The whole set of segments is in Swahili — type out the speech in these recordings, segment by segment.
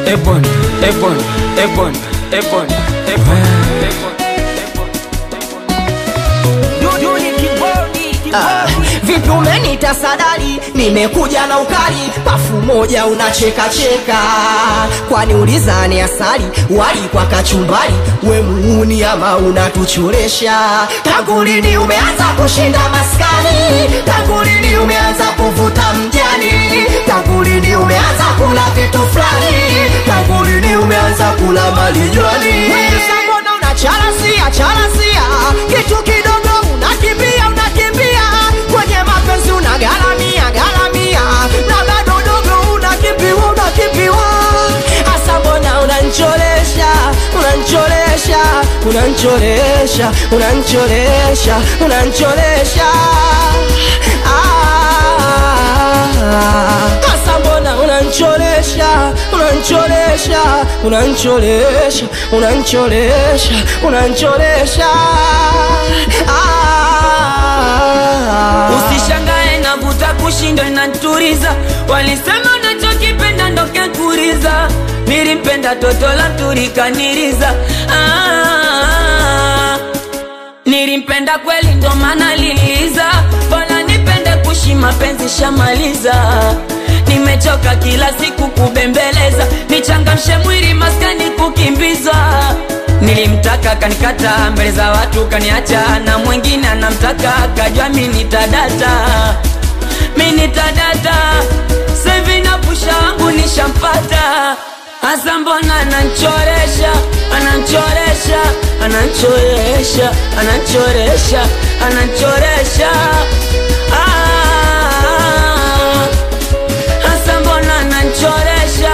Ebon, Ebon, Ebon, Ebon, Ebon. Ah, vipi umenita sadali nimekuja na ukali pafu moja unacheka cheka kwani ulizani asali wali kwa kachumbari we muuni ama unatuchoresha tangu lini umeanza kushinda maskani tangu lini umeanza kuvuta mjani tangu lini umeanza kula vitu fulani tangu lini umeanza kula malijwani mbona unacharasia charasia kitu kidogo unakimbia unakimbia kwenye mapenzi unagaramia garamia na bado dogo unakimbiwa unakimbiwa hasa mbona unancholesha unancholesha unancholesha unancholesha unancholesha Ah, hasa mbona unancholesha unancholesha unancholesha unancholesha unancholesha Ah. Usishangae navuta kushindwa inaturiza, walisema unachokipenda ndo kekuriza. Nilimpenda toto la turikaniriza ah, nilimpenda kweli ndo maana liliza, bora nipende kushi mapenzi shamaliza. Nimechoka kila siku kubembeleza, nichangamshe mwili maskani kukimbiza. Nilimtaka kanikata mbele za watu kaniacha, na mwingine anamtaka kajua mi nitadata, mi nitadata. Sevi na pusha wangu nishampata, hasa mbona ananchoresha, ananchoresha, ananchoresha, ananchoresha, ananchoresha ah. Hasa mbona ananchoresha,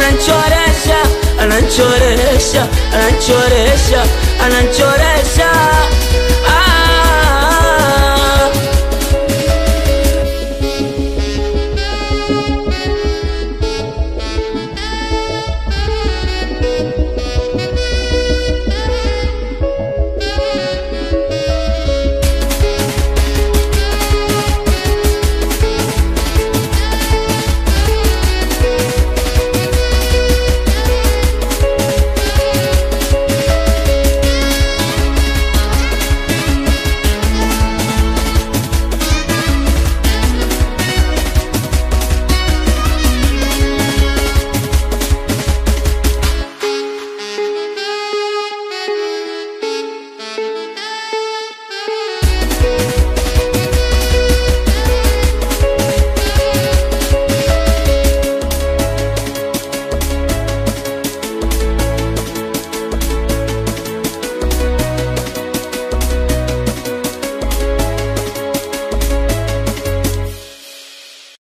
ananchoresha, ananchoresha, ananchoresha, ananchoresha